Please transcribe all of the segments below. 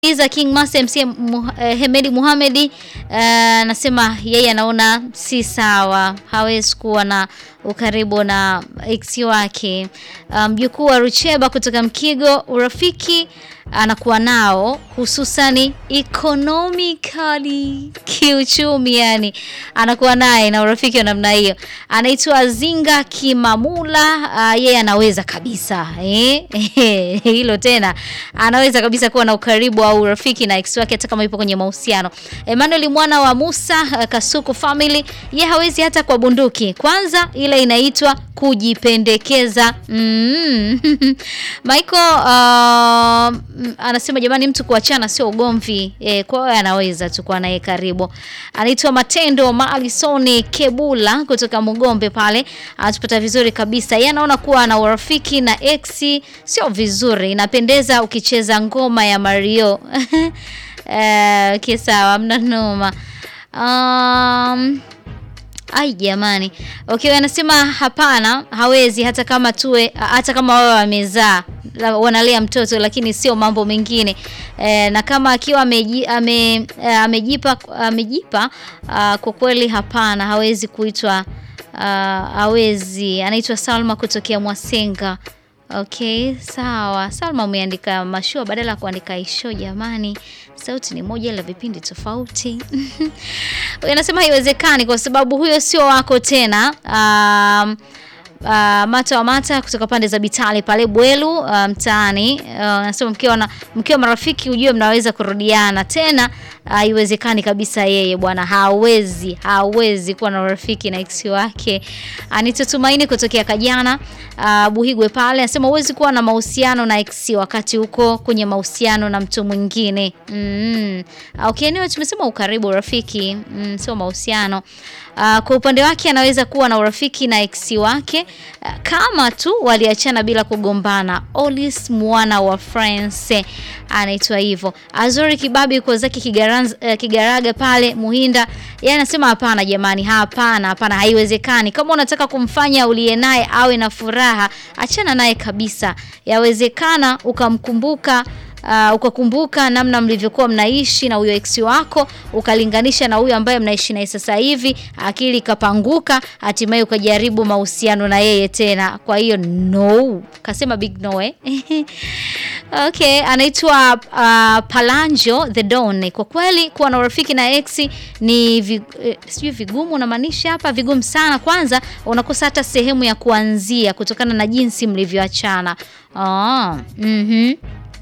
Iza King Master MC Mu- eh, Hemedi Muhamedi anasema yeye anaona si sawa, hawezi kuwa na ukaribu na ex wake. Mjukuu wa Rucheba kutoka Mkigo, urafiki anakuwa nao hususani economically, kiuchumi, yani anakuwa naye na urafiki wa namna hiyo. Anaitwa Zinga Kimamula, ah, yeye anaweza kabisa eh? hilo tena, anaweza kabisa kuwa na ukaribu au urafiki na ex wake hata kama yupo kwenye mahusiano. Emmanuel mwana wa Musa ah, Kasuku family, ye hawezi hata kwa bunduki. Kwanza ile inaitwa kujipendekeza. Mm. Michael uh, mm, anasema jamani, mtu kuachana sio ugomvi e, kwa hiyo anaweza tu kuwa naye karibu. Anaitwa Matendo Maalisoni Kebula kutoka Mugombe pale, anatupata vizuri kabisa. Yeye anaona kuwa na urafiki na ex sio vizuri, inapendeza ukicheza ngoma ya Mario. Eh, okay, sawa, mna noma. Um, Ai jamani. Okay, anasema hapana, hawezi hata kama tuwe hata kama wao wamezaa la- wanalea mtoto lakini sio mambo mengine. E, na kama akiwa ameji, ame, eh, amejipa amejipa ah, kwa kweli hapana, hawezi kuitwa ah, hawezi. Anaitwa Salma kutokea Mwasenga. Okay, sawa. Salma umeandika mashua badala ya kuandika isho jamani. Sauti ni moja ila vipindi tofauti. Huyu anasema haiwezekani kwa sababu huyo sio wako tena. Um, uh, mata wa mata kutoka pande za Bitale pale Bwelu uh, mtaani uh, anasema mkiwa na mkiwa marafiki ujue mnaweza kurudiana tena. Haiwezekani kabisa, yeye bwana hawezi hawezi kuwa na urafiki na ex wake. Anita Tumaini kutokea Kajana uh, Buhigwe pale anasema huwezi kuwa na mahusiano na ex wakati uko kwenye mahusiano na mtu mwingine. Mm. Okay, anyway, tumesema ukaribu, urafiki, mm, sio mahusiano. Uh, kwa upande wake anaweza kuwa na urafiki na ex wake uh, kama tu waliachana bila kugombana. Olis mwana wa France anaitwa hivyo. Azuri Kibabi yuko zake Kigaranz- eh, Kigaraga pale Muhinda, yeye anasema hapana jamani, hapana, hapana, haiwezekani. Kama unataka kumfanya uliye naye awe na furaha, achana naye kabisa. Yawezekana ukamkumbuka Uh, ukakumbuka namna mlivyokuwa mnaishi na huyo ex wako ukalinganisha na huyo ambaye mnaishi naye sasa hivi, akili ikapanguka, hatimaye ukajaribu mahusiano na yeye tena. Kwa hiyo no, kasema big no eh? Okay, anaitwa uh, Palanjo the Don. Kwa kweli kuwa na urafiki na ex ni vi, eh, sijui vigumu unamaanisha hapa, vigumu sana. Kwanza unakosa hata sehemu ya kuanzia kutokana na jinsi mlivyoachana. Ah, mhm.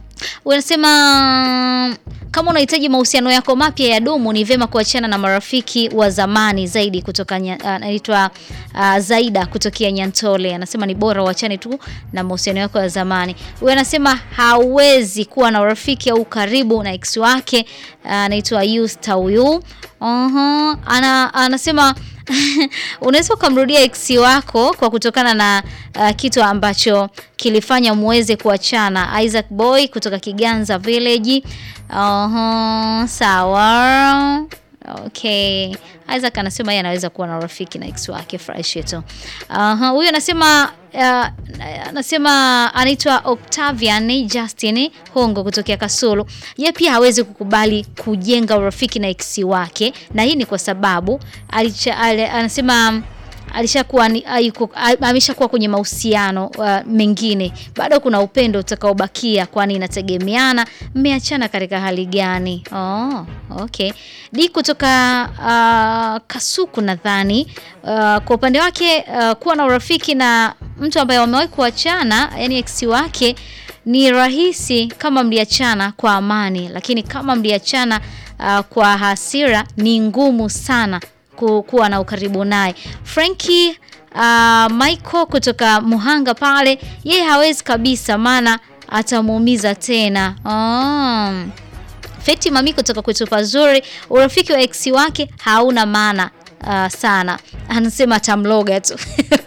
Unasema kama unahitaji mahusiano yako mapya ya dumu ni vyema kuachana na marafiki wa zamani zaidi kutoka nya- ah, anaitwa uh, Zaida kutokea Nyantole. Anasema ni bora uachane tu na mahusiano yako ya zamani. Huyu anasema hawezi kuwa na urafiki au karibu na ex wake ah, anaitwa Yusta huyu. Aha, ana anasema unaweza ukamrudia ex wako kwa kutokana na uh, kitu ambacho kilifanya muweze kuachana. Isaac Boy kutoka Kiganza Village. Aha, sawa. Okay. Isaac anasema yeye anaweza kuwa na urafiki na ex wake fresh tu. Aha, huyu anasema uh, anasema anaitwa Octavian Justin Hongo kutokea Kasulu. Yeye pia hawezi kukubali kujenga urafiki na ex wake na hii ni kwa sababu alicha, ali, anasema alishakuwa ni- hayuko- a- ameshakuwa kwenye mahusiano uh, mengine, bado kuna upendo utakaobakia, kwani inategemeana mmeachana katika hali gani. Oh, okay. Di kutoka uh, Kasuku nadhani uh, kwa upande wake uh, kuwa na urafiki na mtu ambaye wamewahi kuachana, yani ex wake ni rahisi kama mliachana kwa amani, lakini kama mliachana uh, kwa hasira ni ngumu sana ku- kuwa na ukaribu naye. Frankie uh, Michael kutoka Muhanga pale, yeye hawezi kabisa, maana atamuumiza tena. Oh. Feti Mami kutoka kwetu pazuri, urafiki wa ex wake hauna maana uh, sana, anasema atamloga tu.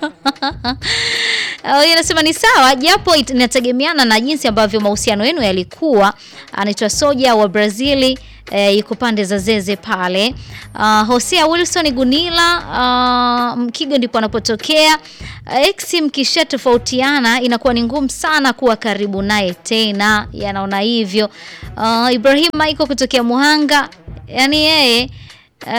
Uh, anasema ni sawa, japo it- inategemeana na jinsi ambavyo mahusiano yenu yalikuwa. Anaitwa Soja wa Brazili. eh, yuko pande za Zeze pale. Uh, Hosea Wilson Gunila uh, Mkigo ndipo anapotokea. Uh, ex mkisha tofautiana inakuwa ni ngumu sana kuwa karibu naye tena, yanaona hivyo. Uh, Ibrahim Michael kutokea Muhanga, yani yeye uh,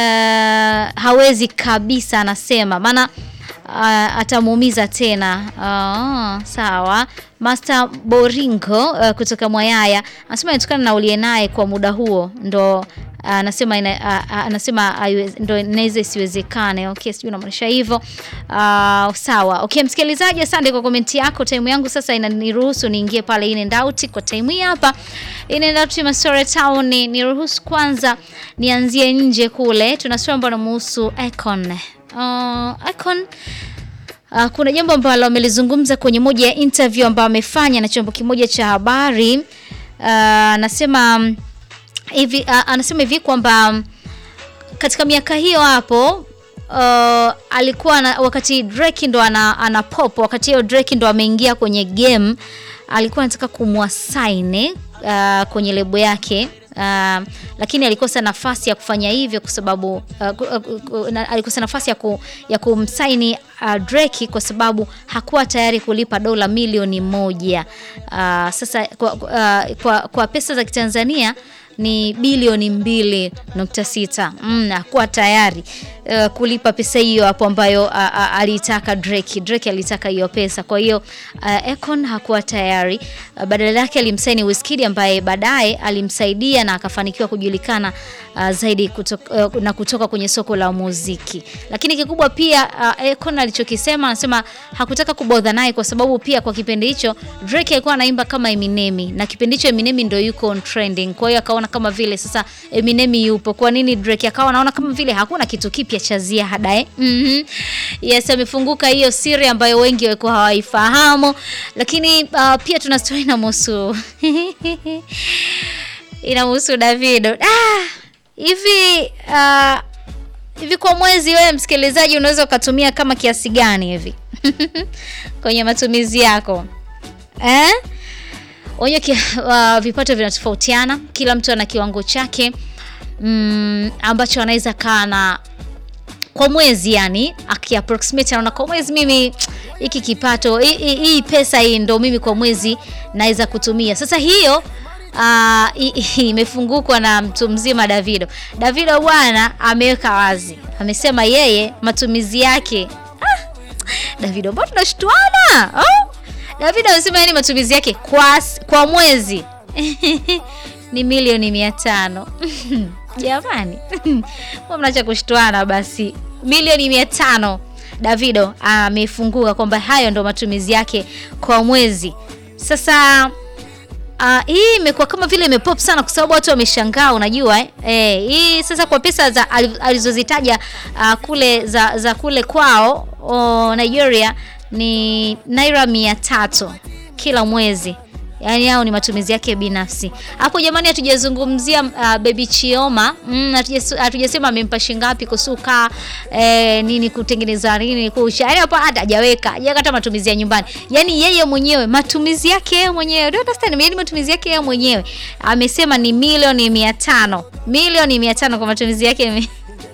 hawezi kabisa, anasema maana uh, atamuumiza tena. Uh, sawa. Master Boringo uh, kutoka Mwayaya anasema inatokana na uliye naye kwa muda huo ndo anasema ina, a- a- anasema haiwe- ndo inaweza isiwezekane. Okay, sijui unamaanisha hivyo. Uh, sawa. Okay, msikilizaji, asante kwa komenti yako. Time yangu sasa inaniruhusu niingie pale in and out kwa time hii hapa. In and out Masore Town ni niruhusu kwanza nianzie nje kule. Tuna swali ambalo linamhusu Icon. Uh, Icon Uh, kuna jambo ambalo amelizungumza kwenye moja ya interview ambayo amefanya na chombo kimoja cha habari. Uh, anasema mm, hivi uh, anasema hivi kwamba mm, katika miaka hiyo hapo uh, alikuwa na, wakati Drake ndo ana, ana pop wakati hiyo Drake ndo ameingia kwenye game alikuwa anataka kumwasaini uh, kwenye lebo yake uh, lakini alikosa nafasi ya kufanya hivyo kwa sababu uh, ku- uh, ku- na- alikosa nafasi ya, ku, ya kumsaini uh, Drake kwa sababu hakuwa tayari kulipa dola milioni moja. Uh, sasa kwa, uh, kwa, kwa pesa za Kitanzania ni bilioni mbili nukta sita. Mm, hakuwa tayari uh, kulipa pesa hiyo hapo ambayo uh, uh, alitaka Drake. Drake alitaka hiyo pesa, kwa hiyo uh, Akon hakuwa tayari uh, badala yake alimsaini Wizkid ambaye baadaye alimsaidia na akafanikiwa kujulikana uh, zaidi kutoka, uh, na kutoka kwenye soko la muziki. Lakini kikubwa pia uh, Akon alichokisema anasema hakutaka kubodha naye kwa sababu pia kwa kipindi hicho Drake alikuwa anaimba kama Eminem na kipindi hicho Eminem ndio yuko on trending. Kwa hiyo akaona kama vile sasa Eminem yupo, kwa nini Drake? Akawa anaona kama vile hakuna kitu kipya cha ziada eh. Mhm. Yes, amefunguka hiyo siri ambayo wengi walikuwa hawaifahamu, lakini uh, pia tuna story na musu inamhusu Davido. Ah, hivi uh, hivi kwa mwezi wewe msikilizaji unaweza ukatumia kama kiasi gani hivi kwenye matumizi yako eh? Onyo ki, uh, vipato vinatofautiana, kila mtu ana kiwango chake mm, ambacho anaweza kaa na kwa mwezi yani akiapproximate anaona kwa mwezi mimi hiki kipato hii- hii hii pesa hii ndo mimi kwa mwezi naweza kutumia. Sasa hiyo ah, i- i- imefungukwa na mtu mzima Davido. Davido bwana ameweka wazi, amesema yeye matumizi yake ah, Davido mbona tunashtuana oh? Davido amesema yani matumizi yake kwa, s- kwa mwezi ni milioni mia tano jamani mbona mnacha kushtuana basi milioni mia tano Davido amefunguka kwamba hayo ndo matumizi yake kwa mwezi sasa Uh, hii imekuwa kama vile imepop sana kwa sababu watu wameshangaa, unajua eh? Eh, hii sasa kwa pesa za ali- alizozitaja uh, kule za, za kule kwao oh, Nigeria ni naira mia tatu kila mwezi yaani hao ni matumizi yake binafsi. Hapo jamani, hatujazungumzia uh, Baby Chioma mm, hatujas- hatujasema amempa shingapi kusuka eh, nini kutengeneza nini kucha, yaani hapo hata hajaweka hajaweka hata matumizi ya nyumbani, yaani yeye mwenyewe matumizi yake yeye mwenyewe, do you understand? Yaani matumizi yake yeye mwenyewe amesema ni milioni mia tano milioni mia tano kwa matumizi yake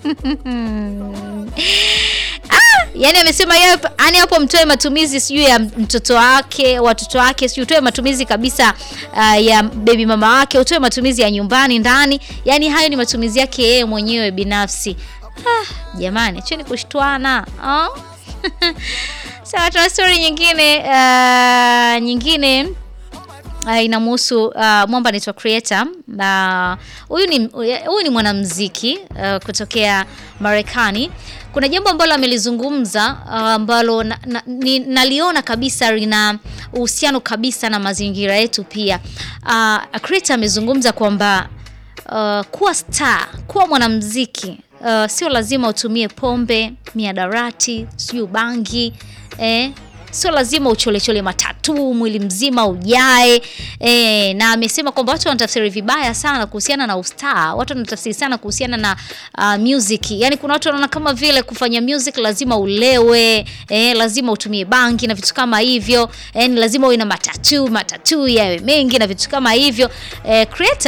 Ah, yani amesema yeye yani hapo mtoe matumizi sijui ya mtoto wake watoto wake sijui utoe matumizi kabisa uh, ya baby mama wake utoe matumizi ya nyumbani ndani yani hayo ni matumizi yake yeye mwenyewe binafsi ah, jamani acheni kushtuana ah? sawa tuna story nyingine uh, nyingine uh, inamhusu uh, mwamba anaitwa creator na huyu ni huyu ni mwanamuziki uh, kutokea Marekani. Kuna jambo ambalo amelizungumza uh, ambalo na, na, ni, naliona kabisa lina uhusiano kabisa na mazingira yetu pia. Uh, creator amezungumza kwamba uh, kuwa star, kuwa mwanamuziki uh, sio lazima utumie pombe, miadarati, sijui bangi eh, sio lazima ucholechole matatu mwili mzima ujae e, na amesema kwamba watu wanatafsiri vibaya sana kuhusiana na ustaa watu wanatafsiri sana kuhusiana na uh, music yani kuna watu wanaona kama vile kufanya music lazima ulewe e, lazima utumie bangi na vitu kama hivyo e, ni lazima uwe na matatu matatu yawe mengi na vitu kama hivyo e, creator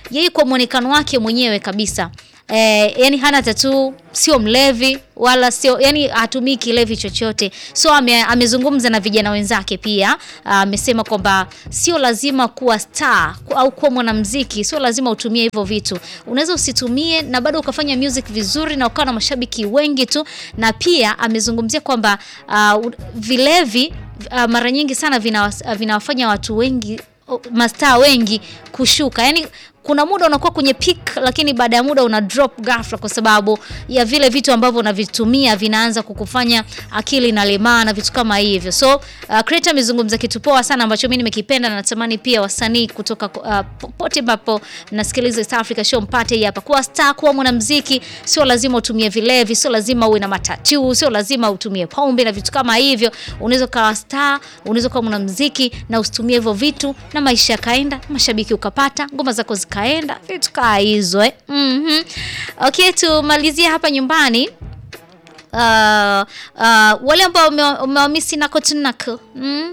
yeye kwa mwonekano wake mwenyewe kabisa Eh, yani hana tatu, sio mlevi wala sio yani hatumii kilevi chochote. So ame, amezungumza na vijana wenzake pia amesema kwamba sio lazima kuwa star ku- au kuwa mwanamuziki, sio lazima utumie hivyo vitu. Unaweza usitumie na bado ukafanya music vizuri na ukawa na mashabiki wengi tu, na pia amezungumzia kwamba uh, vilevi uh, mara nyingi sana vinawas- vinawafanya watu wengi mastaa wengi kushuka yani kuna muda unakuwa kwenye peak lakini baada ya muda una drop ghafla kwa sababu ya vile vitu ambavyo unavitumia vinaanza kukufanya akili inalemaa na vitu kama hivyo so uh, Creator amezungumza kitu poa sana ambacho mimi nimekipenda na natamani pia wasanii kutoka uh, popote ambapo mnasikiliza East Africa Show mpate hii hapa kuwa star kuwa mwanamuziki sio lazima utumie vilevi sio lazima uwe na matatu sio lazima utumie pombe na vitu kama hivyo unaweza ukawa star unaweza kuwa mwanamuziki na usitumie hivyo vitu na maisha yakaenda mashabiki ukapata ngoma zako zikaenda vitu kaa hizo eh. mm okay tumalizie hapa nyumbani uh, uh, wale ambao ume- umewamisi nako tunako mm?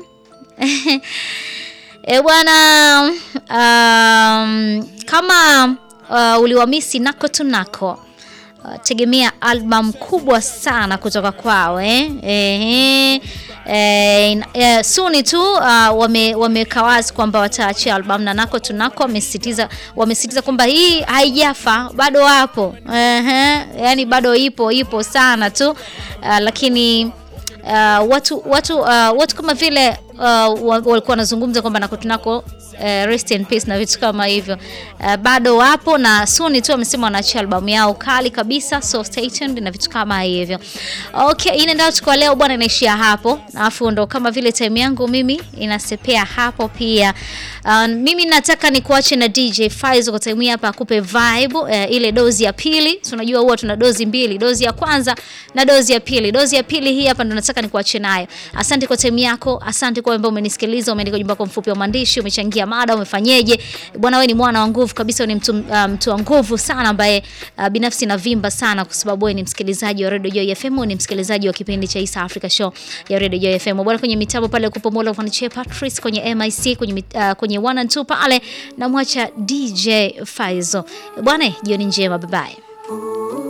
E bwana um, kama uh, uliwamisi nako tunako uh, tegemea album kubwa sana kutoka kwao eh? Eh, eh, eh, suni tu uh, wame, wameweka wazi kwamba wataachia album na nako tunako wamesisitiza wamesisitiza kwamba hii haijafa bado wapo eh, yani bado ipo ipo sana tu uh, lakini uh, watu watu uh, watu kama vile uh, wa- walikuwa wanazungumza kwamba nako tunako uh, rest in peace na vitu kama hivyo uh, bado wapo na suni tu wamesema wanaachia albamu yao kali kabisa so stay tuned na vitu kama hivyo okay inaenda kwa leo bwana inaishia hapo alafu ndo kama vile time yangu mimi inasepea hapo pia uh, mimi nataka nikuache na DJ Faizo kwa time hii hapa akupe vibe uh, ile dozi ya pili so unajua huwa tuna dozi mbili dozi ya kwanza na dozi ya pili dozi ya pili hii hapa ndo nataka nikuache nayo asante kwa time yako asante kwa ambao umenisikiliza umeandika ujumbe wako mfupi wa maandishi umechangia mada umefanyeje bwana wewe ni mwana wa nguvu kabisa wewe ni mtu, uh, mtu wa nguvu sana ambaye uh, binafsi navimba sana kwa sababu wewe ni msikilizaji wa Radio Joy FM wewe ni msikilizaji wa kipindi cha East Africa Show ya Radio Joy FM bwana kwenye mitambo pale kupo Mola Vaniche Patrice kwenye MIC kwenye mit- uh, kwenye 1 and 2 pale namwacha DJ Faizo bwana jioni njema bye bye